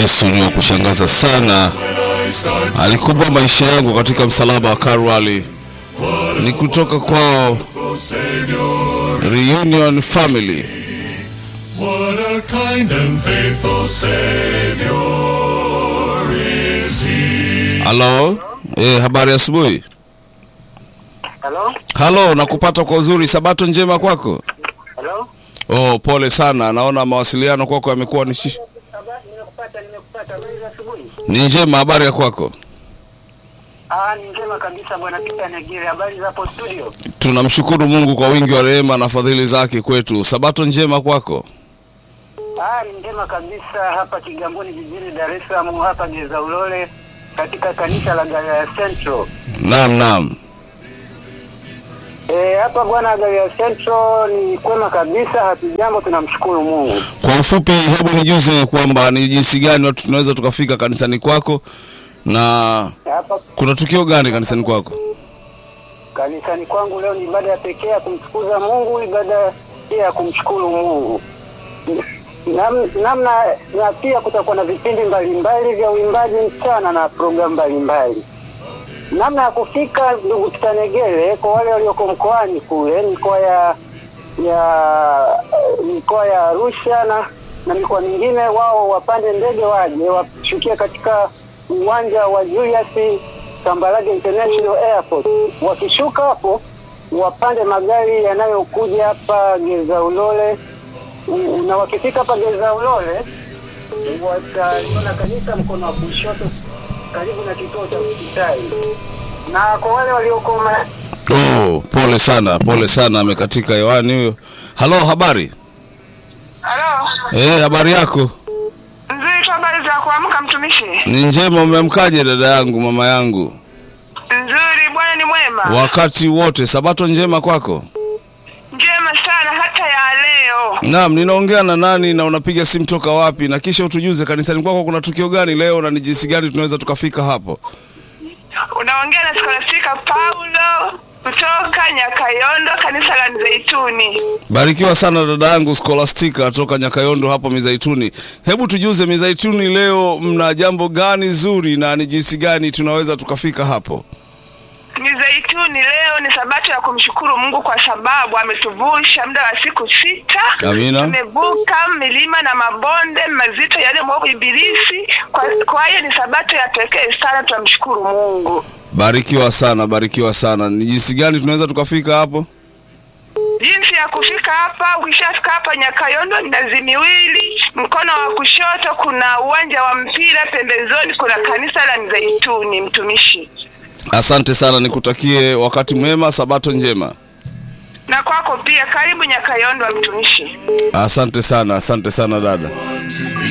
Yesu ni wa kushangaza sana, alikupa maisha yangu katika msalaba wa Kalvari. Ni kutoka kwao Reunion Family. What a kind and faithful Savior is He. Halo, eh, habari asubuhi. Halo? Halo, nakupata kwa uzuri. Sabato njema kwako. Halo? Oh, pole sana, naona mawasiliano kwako yamekuwa ni shi- Habari, nimekupata, nimekupata. Habari za asubuhi? ni njema. Habari ya kwako? Ah, ni njema kabisa bwana Peter Negere. Habari za hapo studio? Tunamshukuru Mungu kwa wingi wa rehema na fadhili zake kwetu. Sabato njema kwako. Ah, ni njema kabisa hapa Kigamboni jijini Dar es Salaam hapa Geza Ulole katika kanisa la Galilaya Central. Naam, naam. Eh, hapa bwana Galilaya Central ni kwema kabisa, hatujambo, tunamshukuru Mungu. Kwa ufupi, hebu nijuze kwamba ni jinsi gani watu tunaweza tukafika kanisani kwako na Hapa kuna tukio gani kanisani kwako? kanisani kwangu leo ni ibada ya pekee ya kumtukuza Mungu, ibada pia ya kumshukuru Mungu. Nam- namna na pia kutakuwa na vipindi mbalimbali vya uimbaji mchana na programu mbalimbali. Namna ya kufika, ndugu Kitanegele, kwa wale walioko mkoani kule, mikoa ya ya mikoa ya Arusha na na mikoa mingine, wao wapande ndege waje washukie katika uwanja wa Julius Kambarage International Airport. Wakishuka hapo, wapande magari yanayokuja hapa Geza Ulole, U- na wakifika hapa Geza Ulole wataliona kanisa mkono wa kushoto karibu na kituo cha hospitali, na kwa wale walioko ma- Oh, pole sana, pole sana, amekatika hewani huyo. Halo, habari? Halo, Eh, habari yako? nzuri tu. Habari za kuamka mtumishi? Ni njema. Umeamkaje dada yangu, mama yangu? Nzuri, Bwana ni mwema. Wakati wote. Sabato njema kwako? Njema sana hata ya leo. Naam, ninaongea na nani na unapiga simu toka wapi? Na kisha utujuze kanisani kwako kuna tukio gani leo na ni jinsi gani tunaweza tukafika hapo? Unaongea na Scholastica Paulo kutoka Nyakayondo, kanisa la Mzeituni. Barikiwa sana dada yangu Scholastica toka Nyakayondo hapo Mizaituni. Hebu tujuze Mizaituni leo mna jambo gani zuri na ni jinsi gani tunaweza tukafika hapo? Mizeituni leo ni sabato ya kumshukuru Mungu kwa sababu ametuvusha muda wa siku sita. Amina. Tumevuka milima na mabonde mazito yaliyomwovu Ibilisi. Kwa, kwa hiyo ni sabato ya pekee sana, tunamshukuru Mungu. Barikiwa sana, barikiwa sana. Ni jinsi gani tunaweza tukafika hapo? Jinsi ya kufika hapa, ukishafika hapa Nyakayondo ni nazi miwili, mkono wa kushoto kuna uwanja wa mpira, pembezoni kuna kanisa la Mzeituni. Mtumishi, Asante sana, nikutakie wakati mwema, sabato njema. na kwako pia, karibu Nyakayondo, mtumishi. Asante sana, asante sana dada.